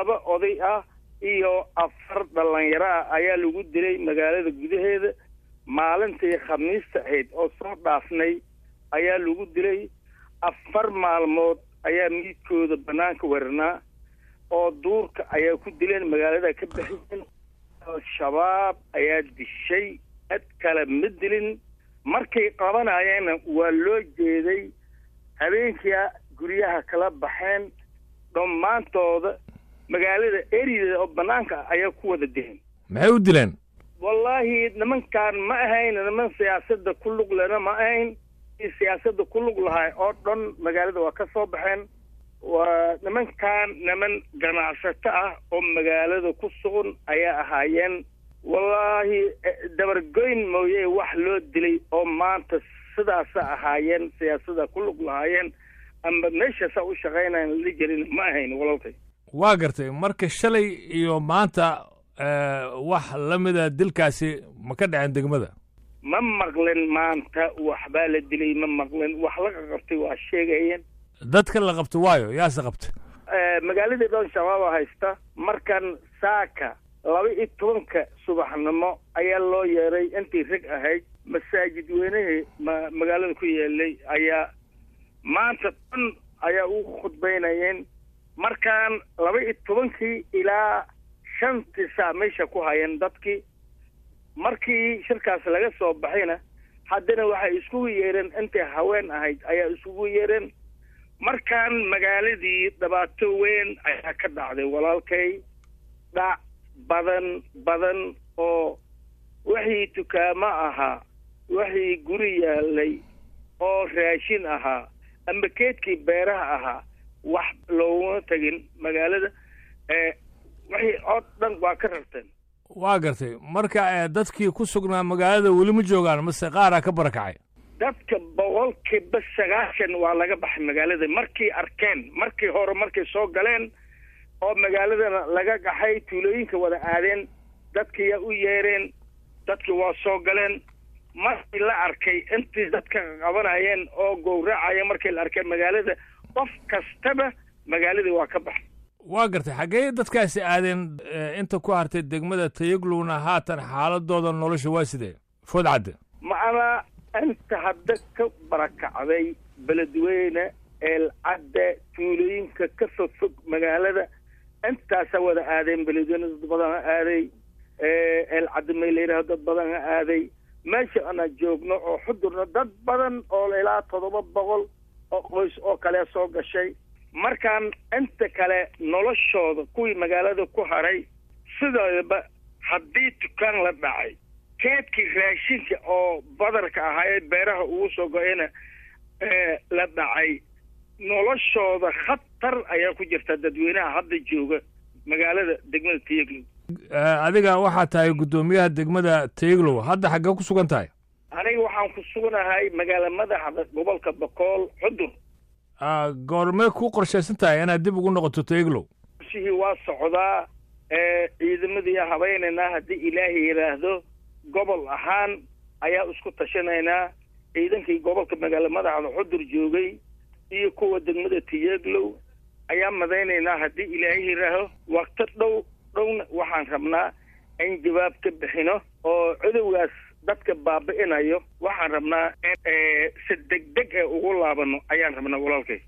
laba oday ah iyo afar dhalinyaro ah ayaa lagu dilay magaalada gudaheeda maalintii khamiista ahayd oo soo dhaafnay ayaa lagu dilay afar maalmood ayaa miidkooda banaanka weranaa oo duurka ayaa ku dileen magaalada ka baxiyeen al-shabaab ayaa dishay cid kale ma dilin markay qabanayeenna waa loo jeeday habeenkia guryaha kala baxeen dhammaantooda magaalada erideeda oo banaanka ah ayaa ku wada dileen maxay u dileen wallaahi nimankaan ma ahayn niman siyaasada ku lug lena ma ahayn siyaasada ku lug lahay oo dhan magaalada waa ka soo baxeen waa nimankan niman ganacsato ah oo magaalada ku sugan ayaa ahaayeen wallaahi dabargoyn mooye wax loo dilay oo maanta sidaasa ahaayeen siyaasada ku lug lahaayeen amba meeshaasa u shaqaynayan la jirin ma ahayn walalkay waa gartay marka shalay iyo maanta wax la mida dilkaasi ma ka dhaceen degmada ma maqlen maanta waxbaa la dilay ma maqlen wax laga qabtay waa sheegayeen dadka la qabta waayo yaase qabta magaaladii dhan shabaaba haysta markan saaka laba iyo tobanka subaxnimo ayaa loo yeeray intii rag ahayd masaajid weynahii ma magaalada ku yeelay ayaa maanta dhan ayaa ugu khudbaynayeen markaan laba iyo tobankii ilaa shantii saa meesha ku hayeen dadkii markii shirkaas laga soo baxayna haddana waxay iskugu yeereen intay haween ahayd ayaa iskugu yeereen markaan magaaladii dhibaato weyn ayaa ka dhacday walaalkay dhac badan badan oo wixii dukaamo ahaa wixii guri yaalay oo raashin ahaa amba keedkii beeraha ahaa wax looguma tegin magaalada wixii oo dhan waa ka rarteen waa gartay marka dadkii ku sugnaa magaalada weli ma joogaan mase qaaraa ka barakacay dadka boqolkiiba sagaashan waa laga baxay magaalada markay arkeen markii hore markay soo galeen oo magaaladana laga gaxay tuulooyinka wada aadeen dadkiiyaa u yeereen dadkii waa soo galeen markii la arkay intii dadka qabanayeen oo gowracaya markii la arkay magaalada qof kastaba magaaladii waa ka baxay waa gartay xaggee dadkaasi aadeen inta ku hartay degmada tayaglowna haatan xaaladooda nolosha waa sidee food cadde macnaa inta hadda ka barakacday beledweyne eelcadde tuulooyinka ka fog fog magaalada intaasa wada aadeen beledweyne dad badan ha aaday eelcadde may la yidhaho dad badan ha aaday meesha ana joogno oo xudurna dad badan oo ilaa toddoba boqol oo qoys oo kale soo gashay markaan inta kale noloshooda kuwii magaalada ku haray sidoodaba haddii dukaan la dhacay keedkii raashinka oo badarka ahaa ee beeraha ugu soo go-ayna la dhacay noloshooda khatar ayaa ku jirta dadweynaha hadda jooga magaalada degmada tayaglow adiga waxaa tahay guddoomiyaha degmada tayaglow hadda xaggee ku sugan tahay aniga waxaan ku suganahay magaala madaxda gobolka bokool xudur goormee ku qorshaysan tahay inaad dib ugu noqoto tayaglow shihii waa socdaa ciidamadii habaynaynaa haddii ilaahay yidhaahdo gobol ahaan ayaa isku tashanaynaa ciidankii gobolka magaala madaxda xudur joogay iyo kuwa degmada tiyaglow ayaa madaynaynaa haddii ilaahay yidhaaho wakto dhow dhowna waxaan rabnaa in jawaab ka bixino oo cudowgaas dadka baabi'inayo waxaan rabnaa in si deg deg ee ugu laabano ayaan rabnaa walaalkay